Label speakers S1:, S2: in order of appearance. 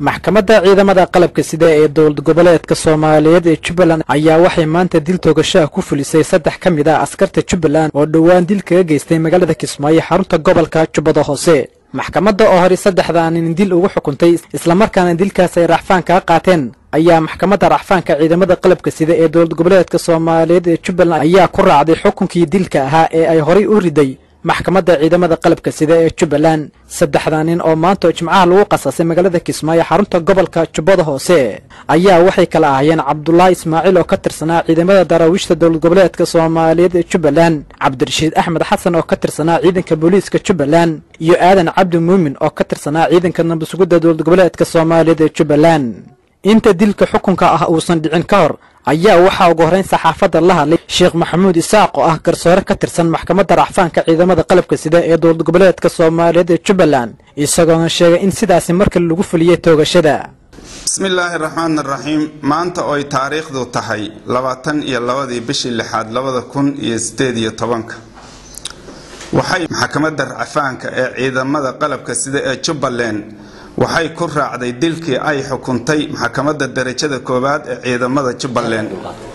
S1: maxkamadda ciidamada qalabka sida ee dowlad goboleedka soomaaliyeed ee jubbaland ayaa waxay maanta dil toogashaha ku fulisay saddex ka mid ah askarta jubbaland oo dhowaan dil kaga geystay magaalada kismaayo xarunta gobolka jubbada hoose maxkamadda oo horey saddexdaanin dil ugu xukuntay islamarkaana dilkaas ay racfaan kaga qaateen ayaa maxkamadda racfaanka ciidamada qalabka sida ee dowlad goboleedka soomaaliyeed ee jubbaland ayaa ku raacday xukunkii dilka ahaa ee ay horay u riday maxkamadda ciidamada qalabka sida ee jubbaland saddexdaa nin oo maanta oo jimcaha lagu qasasay magaalada kismaayo xarunta gobolka jubbada hoose ayaa waxay kala ahaayeen cabdulaahi ismaaciil oo ka tirsanaa ciidamada daraawiishta dowlad goboleedka soomaaliyeed ee jubbaland cabdirashiid axmed xasan oo ka tirsanaa ciidanka booliiska jubbaland iyo aadan cabdi muumin oo ka tirsanaa ciidanka nabasugidda dowlad goboleedka soomaaliyeed ee jubbaland inta dilka xukunka ah uusan dhicin ka hor ayaa waxaa ugu horrayn saxaafadda la hadlay sheekh maxamuud isaaq oo ah garsoore ka tirsan maxkamadda racfaanka ciidamada qalabka sida ee dowlad goboleedka soomaaliyeed ee jubbaland isagoona sheegay in sidaasi markale lagu fuliyey toogashada
S2: bismillaahi raxmaan raxiim maanta ooy taariikhdu tahay labaatan iyo labadii bishii lixaad labada kun iyo sideed iyo tobanka waxay maxkamadda racfaanka ee ciidamada qalabka sida ee jubbaland waxay ku raacday dilkii ay xukuntay maxkamadda darajada koowaad ee ciidamada jubbaland